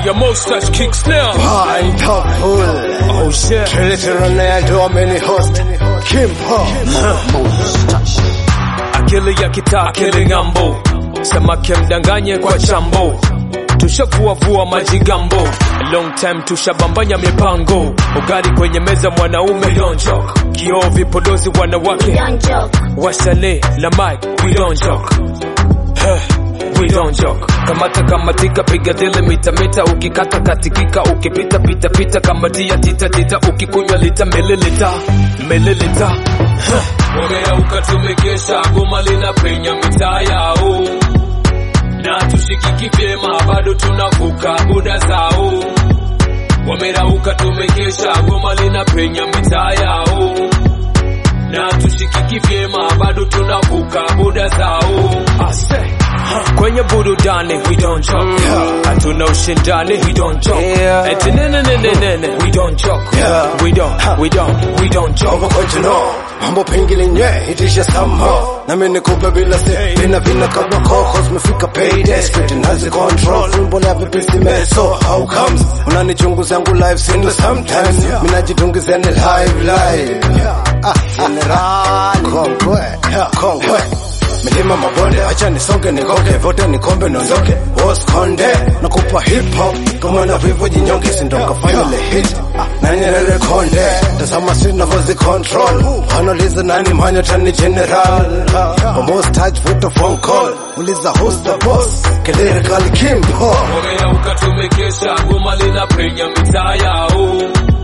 your mustache kicks now. Wonderful. Oh shit. Trillionaire Domini host. Kimpo. Akili ya kitaa, akili ng'ambo, samaki mdanganye kwa chambo, tushavuavua majigambo, long time tushabambanya mipango, ugali kwenye meza mwanaume, we don't joke, kioo vipodozi wanawake, Don't joke. wasanii na mic, we don't joke. Huh, We don't joke. Kamata kamatika, piga dele mita mita, ukikata katikika, ukipita pita pita, kamatia tita tita, ukikunywa lita mililita mililita. Huh. Wameauka tumekesha, goma linapenya mitaa yao, na tushikiki vyema, bado tunavuka buda zao. Wamerauka tumekesha, goma linapenya mitaa yao na tushikiki vyema, bado tunavuka buda zao. Ase. Kwenye burudani we don't joke, hatuna ushindani we don't joke, Yeah. eti nene nene nene we don't joke, Yeah. we don't we don't we don't joke. Overcontrol. Mambo pengine nye itisha somehow nami nikupe bila se vina vina kama koko zimefika payday street nazi control fumbo la vipisi meso how comes unanichunguza yangu live sindo sometimes minajitungizia ni live live ah general kongwe kongwe milima mabonde acha nisonge nikoke vote nikombe niondoke was konde nakupa hip hop kama na vivo jinyonge sindo kafanya le hit na nyerere konde tazama sina vozi control analiza nani manya tani general almost touch with the phone call uliza who's the boss kelele kali kimpo Wameauka tumekesha, goma linapenya mitaa yao,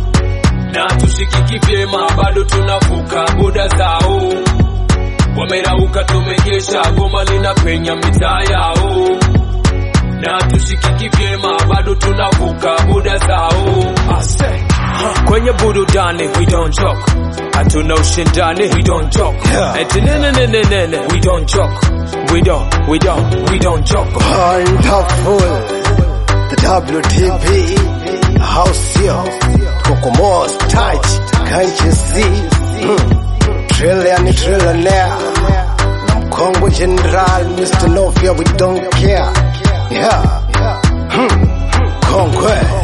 na tushikiki vyema, bado tunavuka buda zao. Wamerauka tumekesha, goma linapenya mitaa yao, na tushikiki vyema, bado tunavuka buda zao. Ase. Kwenye burudani we don't joke, hatuna ushindani we don't joke, Yeah. eti nene nene nene we don't joke, we don't we don't we don't joke. Wonderful the WTP house here Kokomos touch can't you see hmm. trillion trillionaire na mkongwe general Mr. Novia we don't care yeah hmm. kongwe